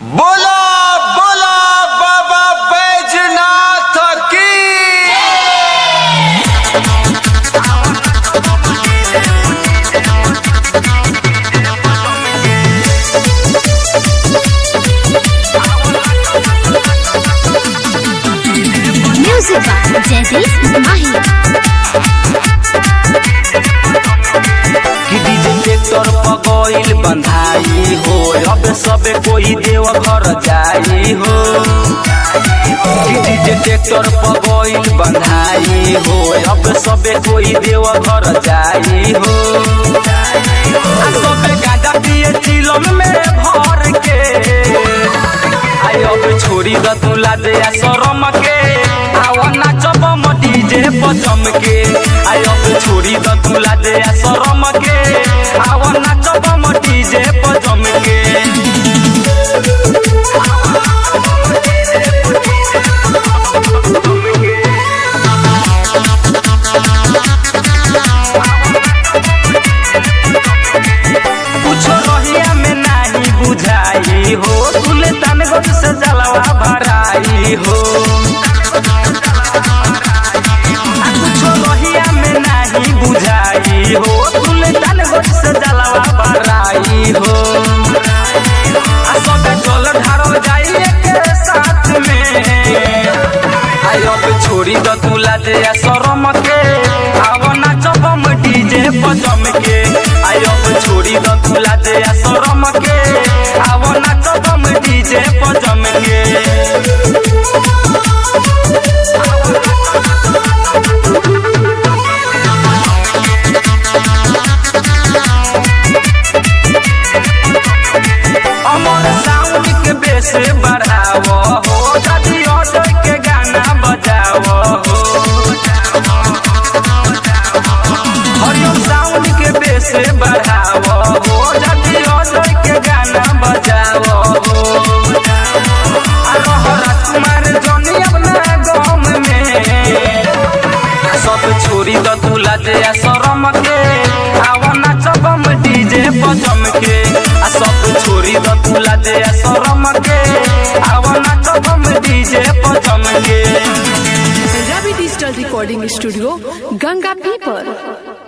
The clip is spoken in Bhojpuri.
बोला बोला बाबा बैजनाथ की Music by Jaideep Mahi. कि डीजे ट्रैक्टर पगोइल बंधाई हो अब सबे कोई देव घर जाई हो कि डीजे ट्रैक्टर पगोइल बंधाई हो अब सबे कोई देव घर जाई हो आ सबे गांजा पिए चिलम में भर के आई अब छोरी द तुला दे आ शरम के आवा नाचब म डीजे पचम के आई अब छोरी द तुला दे आ शरम के आवा नाचब म डीजे पचम के कुछो रहिया में नाही बुझाई हो सुल्तानगंज से जलवा भराई हो आ कुछो रहिया में नाही बुझाई हो सुल्तानगंज से जलवा भराई हो आ सबे चल ढारल जाई के साथ में आई अब छोड़ी द तुला दे आ शरम के आव नाचब हम डीजे पजम के आई अब छोड़ी द तुला दे आ शरम के आव नाचब हम डीजे पजम के अमर साउंड के बेस बढ़ाव हो दादी ऑटो के गाना बजाव हो हरिओम साउंड के बेस बढ़ाव हो दादी ऑटो के गाना बजाव हो आ रह राजकुमार जनी अपना गाँव में सब छोरी द तुला दे आ शरम के आवा नाचब हम डीजे पजम के आ सब छोरी द तुला दे आ शरम के आवा नाचब हम डीजे पजम के Ravi digital recording studio Ganga पीपर